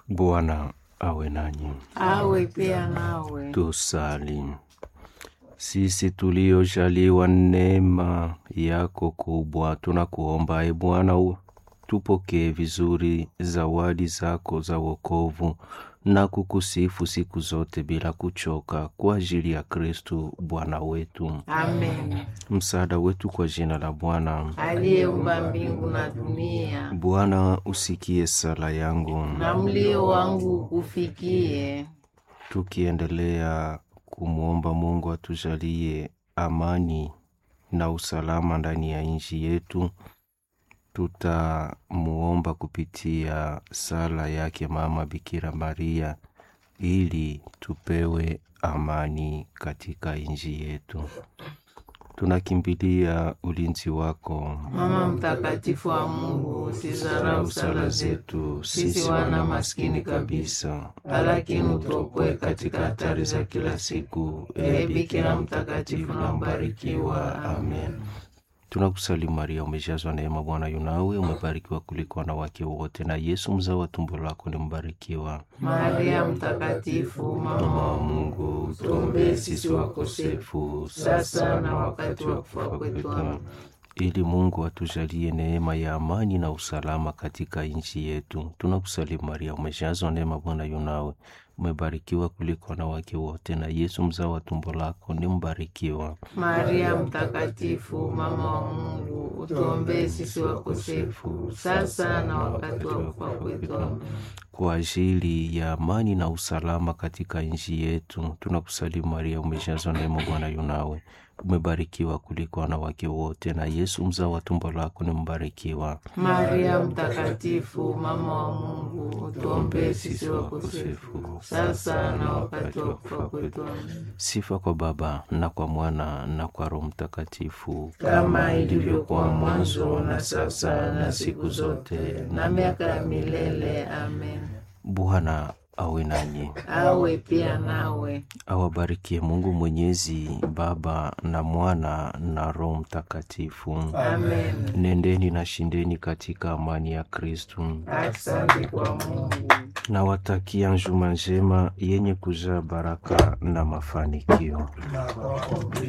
Bwana awe nanyi. awe pia nawe. Tusali. Sisi tuliojaliwa neema yako kubwa, tunakuomba e Bwana, u- tupokee vizuri zawadi zako za wokovu na kukusifu siku zote bila kuchoka, kwa ajili ya Kristu Bwana wetu. Amen. Msaada wetu kwa jina la Bwana. Aliyeumba mbingu na dunia, Bwana, usikie sala yangu. na mlio wangu ukufikie. tukiendelea kumwomba Mungu atujalie amani na usalama ndani ya nchi yetu, tutamuomba kupitia sala yake Mama Bikira Maria ili tupewe amani katika nchi yetu. Tunakimbilia ulinzi wako Mama mtakatifu wa Mungu, usizarau sala zetu sisi wana maskini kabisa, lakini utuokoe katika hatari za kila siku. Ee Bikira mtakatifu na mbarikiwa. Amen. Tunakusalimu Maria, umejazwa neema, Bwana yu nawe, umebarikiwa kuliko wanawake wote, na Yesu mzao wa tumbo lako ni mbarikiwa. Maria mtakatifu, mama wa Mungu, tuombee sisi wakosefu sasa na wakati wa kufa kwetu. Amen. ili Mungu atujalie neema ya amani na usalama katika nchi yetu. Tunakusalimu Maria, umejazwa neema, Bwana yu nawe, umebarikiwa kuliko wanawake wote, na Yesu mzao wa tumbo lako ni mbarikiwa. Maria mtakatifu, mama wa Mungu, utuombee sisi wakosefu sasa na wakati wa kufa kwetu. Amen. kwa ajili ya amani na usalama katika nchi yetu. Tunakusalimu Maria, umejazwa neema, Bwana yu nawe, umebarikiwa kuliko wanawake wote, na Yesu mzao wa tumbo lako ni mbarikiwa. Maria mtakatifu, mama wa Mungu, utuombee sisi wakosefu sasa na wakati wa kufa kwetu. Amen. Sifa kwa Baba na kwa Mwana na kwa Roho Mtakatifu, kama ilivyokuwa mwanzo na sasa na siku zote na miaka ya milele. Amen. Bwana awe nanyi, Awe pia nawe. awabarikie Mungu Mwenyezi, Baba na Mwana na Roho Mtakatifu. Amen. Nendeni na shindeni katika amani ya Kristu. Asante kwa Mungu. Nawatakia njuma njema yenye kujaa baraka na mafanikio.